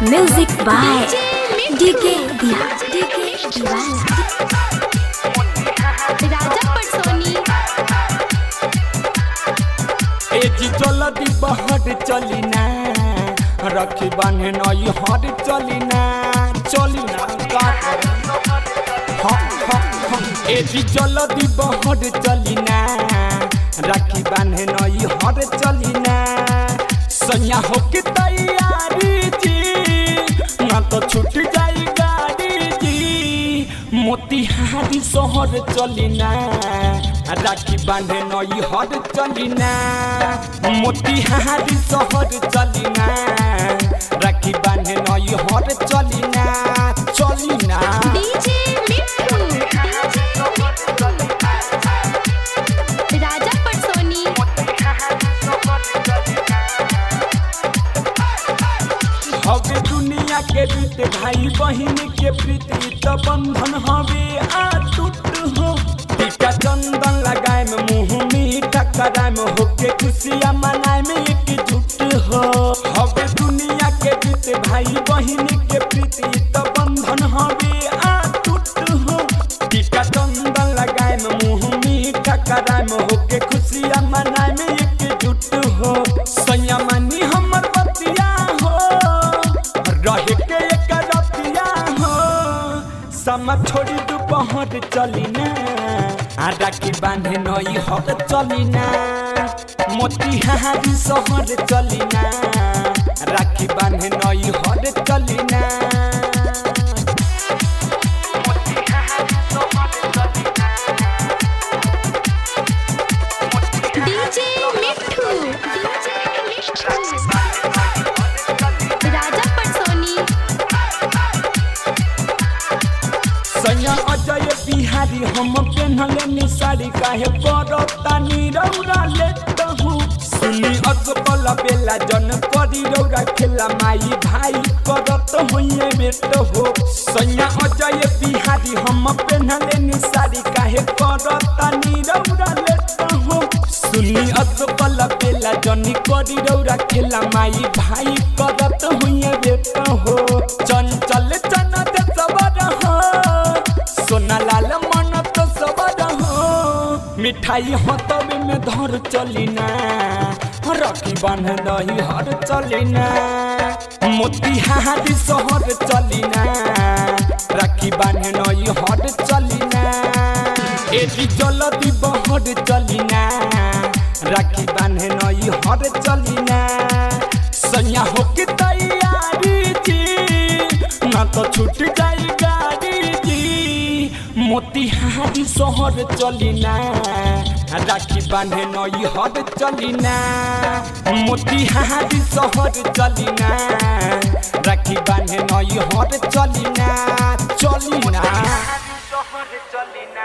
Music by DK Diva. DK Divana. राजा पटसोनी AG जल्दी बहर चली ना रखी बांधे नई हर चली ना चली ना का करे? हाँ, हाँ, हाँ। एजी जल्दी बहर चली ना राखी बांधे नई हर चली ना सैया होके तैयारी जी ना तो छूट जाई गाड़ी जी मोतिहारी शहर चली ना राखी बांधे नई हर चली ना मोतिहारी शहर चली ना राखी बांधे नई हर चली ना चली ना डीजे मिट्ठू राजा पटसोनी हवे दुनिया के रीत भाई बहन के प्रीति तो बंधन हवे अटूट हो टीका चंदन लगाए में मुंह मीठा कराए में होके खुशियाँ मनाए में एकजुट हो हवे दुनिया के रीत भाई बहन के प्रीति तो बंधन हवे अटूट हो टीका चंदन लगाए में मुंह मीठा कराए में होके खुशियाँ मनाए में एकजुट हो संयमनी हमर बतिया हो रहे के एक रतिया हो समा छोड़ी दोपहर चली ना आ राखी बांधे नई हर चली ना मोतिहारी शहर चली ना राखी बांधे नई हर चली ना डीजे मिट्ठू राजा पटसोनी सैया अजय बिहारी हम पेन्हले नि साड़ी काहे परतानी रौरा लेत हूँ सुनी असफल बेला जन करी रौरा खेला माई भाई करत होइए बेट हो सैया अजय बिहारी हम पेन्हले नि साड़ी काहे परतानी रौरा लेत हूँ सुनी असफल बेला जन करी रौरा खेला माई भाई करत होइए बेट हो चंचल चना दे सबर हो सोना लाल मन तो सबर हो मिठाई हतबे में धर चली ना रखी बांध दही हर चली ना मोतिहारी शहर चली ना राखी बांध नई हर चली ना एटी जल्दी बहर चली ना राखी बांध नई हर चली ना सैया होके तैयारी जी ना तो छूट जाई गाड़ी जी मोतिहारी शहर चली ना राखी बांधे नई हर चली ना मोतिहारी शहर चली ना राखी बांधे नई हर चली ना चली ना शहर चली ना